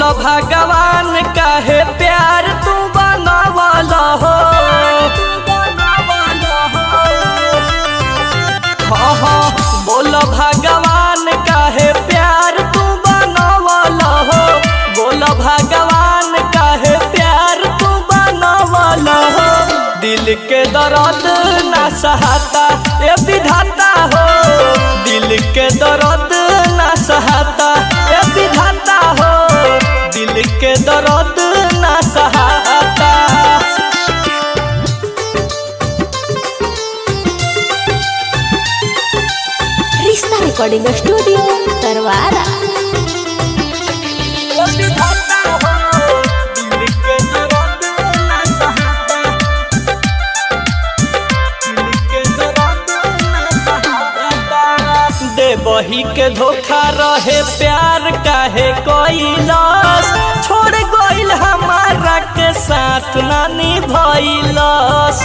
भगवान काहे प्यार तू बनावल हो हाँ हाँ बोल भगवान काहे प्यार तू बनावल हो बोल भगवान काहे प्यार तू बनावल हो दिल के दर्द ना सहाता ए विधाता हो दिल के दर्द ना सहाता ए विधाता हो दिल के दर्द ना सहाता रिश्ता रिकॉर्डिंग स्टूडियो तरवारा बही के धोखा रहे प्यार काहे कोइलस छोड़ गइल हमारा के साथ नानी भइलस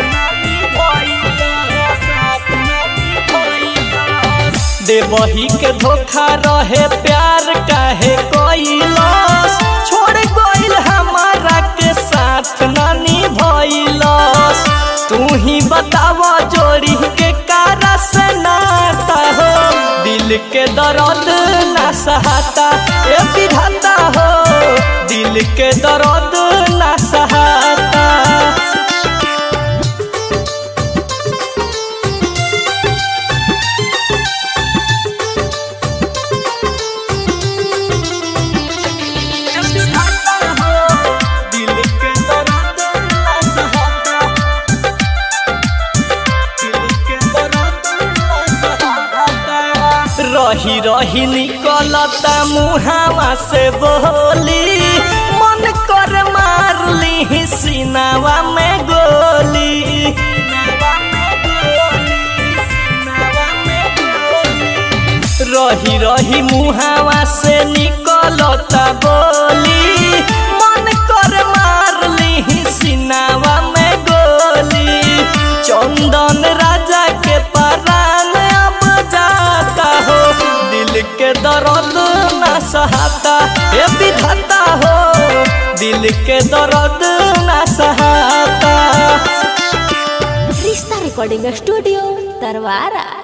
दे बही के धोखा रहे प्यार काहे कोइलस छोड़ गइल हमारा के साथ नानी भइलस तू ही बताव जोड़ी के कारा से नाता हो दिल के दर्द ना सहाता ए विधाता हो दिल के दर्द ना सहाता रही रही निकलता मुहावा से बोली मन कर मार ली सीनावा में गोली रही रही मुहावा से निकलता बोली मन कर मार ली सीनावा में गोली चंदन राजा के परान अब जाता हो दिल के दर्द ना सहाता ए विधाता हो दिल के दर्द ना सहाता रिश्ता रिकॉर्डिंग स्टूडियो तरवारा